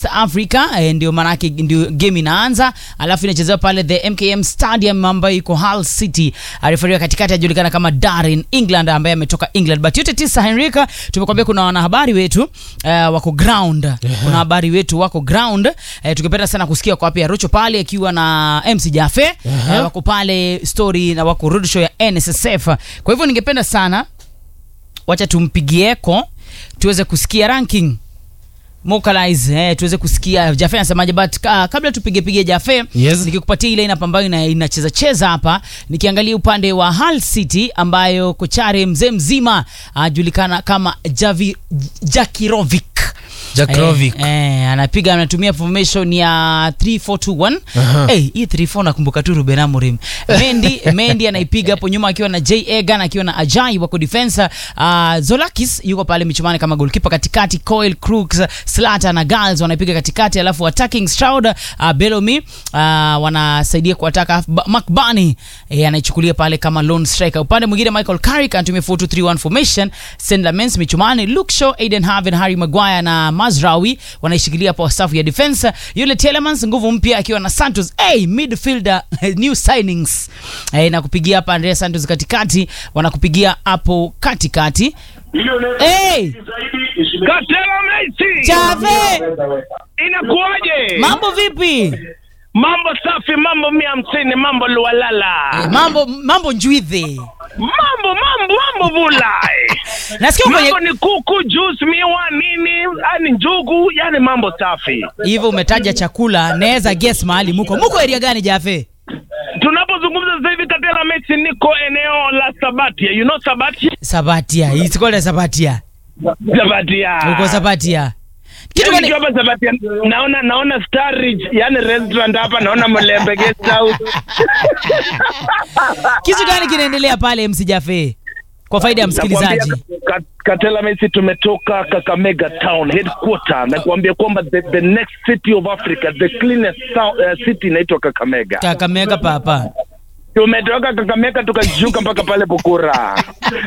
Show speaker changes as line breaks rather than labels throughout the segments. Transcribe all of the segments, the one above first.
Africa eh, ndio maanake ndio game inaanza, alafu inachezewa pale the MKM Stadium ambayo iko Hull City. Refari katikati ajulikana kama Darren England ambaye ametoka England. But yote tisa, Henrika, tumekwambia kuna wanahabari wetu eh, wako ground. Kuna habari wetu wako ground. Eh, tukipenda sana kusikia kwa wapi Arocho pale akiwa na MC Jafe eh, wako pale story na wako roadshow ya NSSF. Kwa hivyo ningependa sana wacha tumpigieko tuweze kusikia ranking Mokalize, eh, tuweze kusikia Jafe anasemaje, but uh, kabla tupige pige Jafe
Yes.
nikikupatia ile lineup ambayo ina- inacheza cheza hapa, nikiangalia upande wa Hull City ambayo kochare mzee mzima ajulikana kama Javi Jakirovic
Jakirovic.
Eh, eh, anapiga anatumia formation ya 3421
Aha.
eh, hii 34 nakumbuka tu Ruben Amorim Mendy Mendy anaipiga hapo nyuma akiwa na J Egan akiwa na Ajay wako defense uh, Zolakis yuko pale michumani kama goalkeeper katikati Coil Crooks Slata na Gals wanaipiga katikati alafu attacking Stroud uh, Bellamy uh, wanasaidia kuataka Mark Barney eh, anaichukulia pale kama lone striker upande mwingine Michael Carrick anatumia 4231 formation St Lamens michumani Luke Shaw Aiden Harvey Harry Maguire na Mazraoui wanaishikilia kwa safu ya defense yule Telemans nguvu mpya akiwa na Santos hey, midfielder new signings hey, na kupigia hapa Andrea Santos katikati wanakupigia hapo katikati hey,
Katela Messi.
Chave
Inakuwaje?
mambo vipi
Mambo safi, mambo mia hamsini, mambo lualala.
mambo mambo njwidhe
Mambo mambo mambo bulai.
nasikia kwenye
Mambo ni kuku, juice, miwa, nini, yani njugu, yani mambo safi.
hivyo umetaja chakula naweza guess mahali muko muko area gani Jafe
Tunapozungumza sasa hivi Katela Messi, niko eneo la Sabatia. You know Sabatia?
Sabatia it's called Sabatia
Sabatia.
uko Sabatia kitu
Yaani
gani
nikiwa hapa Sabatia naona naona Star Ridge, yani restaurant hapa naona Mlembe Guest House.
kitu gani kinaendelea pale MC Jafe kwa faida ya msikilizaji
Nakwambia, Ka- Katela Messi tumetoka Kakamega town headquarter na kuambia kwamba the, the next city of Africa the cleanest town, uh, city inaitwa Kakamega.
Kakamega papa
Tumetoka Kakamega tukashuka mpaka pale Bukura.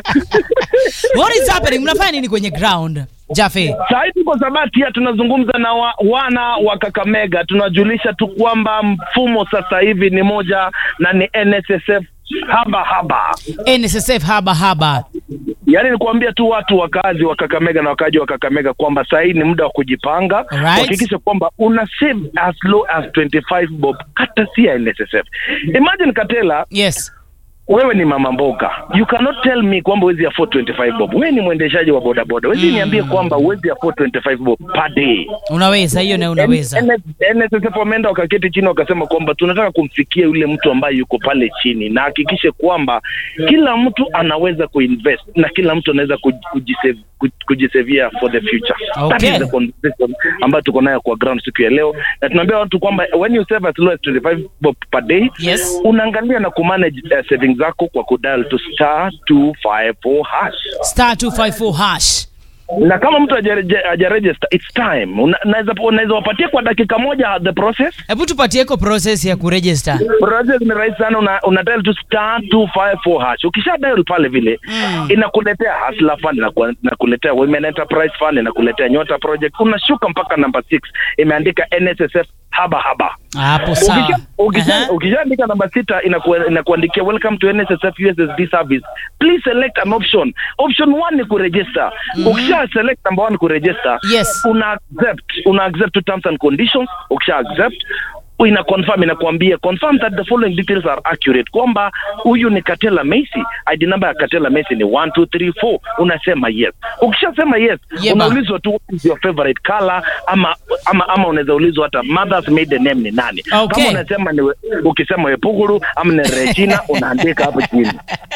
what is happening mnafanya nini kwenye ground Jafe
Saa hii tuko Sabatia tunazungumza na wa, wana wa Kakamega, tunajulisha tu kwamba mfumo sasa hivi ni moja na ni NSSF haba haba.
NSSF haba haba
Yaani ni kuambia tu watu wakazi wa Kakamega na wakaji wa Kakamega kwamba saa hii ni muda wa kujipanga,
Alright.
kuhakikisha kwamba una save as low as 25 bob hata si ya NSSF. Imagine Katela,
yes
wewe ni mama mboga, you cannot tell me kwamba huwezi afford 25 bob. Wewe ni mwendeshaji wa bodaboda, huwezi niambie kwamba huwezi afford 25 bob per day.
unaweza hiyo na unaweza
N- NSSF wameenda wakaketi chini wakasema kwamba tunataka kumfikia yule mtu ambaye yuko pale chini na hakikishe kwamba kila mtu anaweza kuinvest na kila mtu anaweza kuj- kujisave- kuj- kujisevia for the future. That
Okay.
is the conversation ambayo tuko nayo kwa ground siku ya leo, na tunaambia watu kwamba when you save as low as 25 bob per day
Yes.
unaangalia na kumanage uh, savings zako kwa kudial to star 254 hash
star 254 hash
na kama mtu hajareje- hajaregister it's time Una- naweza unaweza wapatia kwa dakika moja the process
hebu tupatieko process ya kuregister
process ni rahisi sana una, una dial tu star 254 hash ukisha dial pale vile
Mm.
inakuletea hustler fund inaku- inakuletea women enterprise fund inakuletea nyota project unashuka mpaka namba 6 imeandika nssf haba haba
hapo sawa
Ukisha- ukisha-
Aha.
ukishaandika namba sita inaku- inakuandikia welcome to nssf ussd service please select an option option one ni kuregister ukisha select number one kuregister
Yes.
una accept una accept to terms and conditions ukisha accept ina confirm inakuambia confirm that the following details are accurate kwamba huyu ni Katela Messi ID number ya Katela Messi ni 1234 unasema yes ukishasema yes
Yeba.
unaulizwa tu what is your favorite color ama ama, ama unaweza ulizwa hata mother's maiden name ni nani
Okay.
kama unasema ni we- ukisema Wepuguru ama ni Regina unaandika hapo chini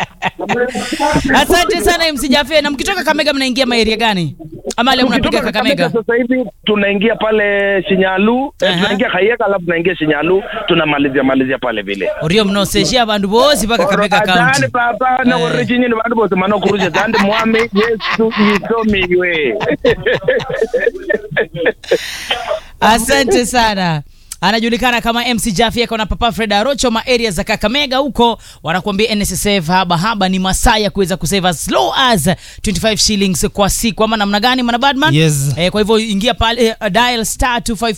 asante sana MC Jafe na mkitoka Kamega mnaingia maeria gani ama leo mnapiga
Tukitoka
Kakamega
sasa hivi tunaingia pale Shinyalu eh,
Aha.
tunaingia Kayeka alafu tunaingia Shinyalu tunamalizia malizia pale vile
orio mnoseshia bandu bosi paka Kakamega
Asante
county
papa na
Eh.
original bandu bose mano kuruje zande mwami Yesu yisomiwe
asante sana anajulikana kama MC Jaffe ako na Papa Fred Arocho ma area za Kakamega huko, wanakuambia NSSF haba haba ni masaa ya kuweza kusave as low as 25 shillings kwa siku, ama namna gani, mana Badman?
Yes.
Eh, kwa hivyo ingia pale uh, dial star 254